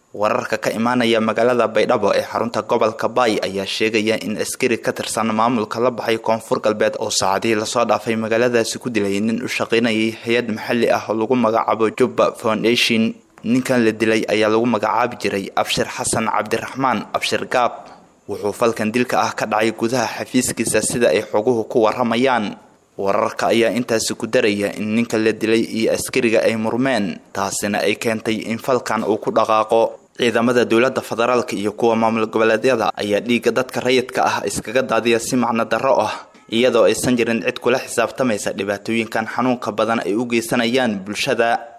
wararka ka imaanaya magaalada baydhabo ee xarunta gobolka baay ayaa sheegaya in askari ka tirsan maamulka la baxay koonfur galbeed oo saacadihii lasoo dhaafay magaaladaasi ku dilay nin u shaqaynayay hay-ad maxalli ah oo lagu magacaabo jubba foundation ninkan la dilay ayaa lagu magacaabi jiray abshir xasan cabdiraxmaan abshir gaab wuxuu falkan dilka ah ka dhacay gudaha xafiiskiisa sida ay xoguhu ku waramayaan wararka ayaa intaasi ku daraya in ninka la dilay iyo askariga ay murmeen taasina ay keentay in falkan uu ku dhaqaaqo ciidamada dowladda federaalka iyo kuwa maamul goboleedyada ayaa dhiigga dadka rayidka ah iskaga daadiya si macno darro ah iyadoo aysan jirin cid kula xisaabtamaysa dhibaatooyinkan xanuunka badan ay u geysanayaan bulshada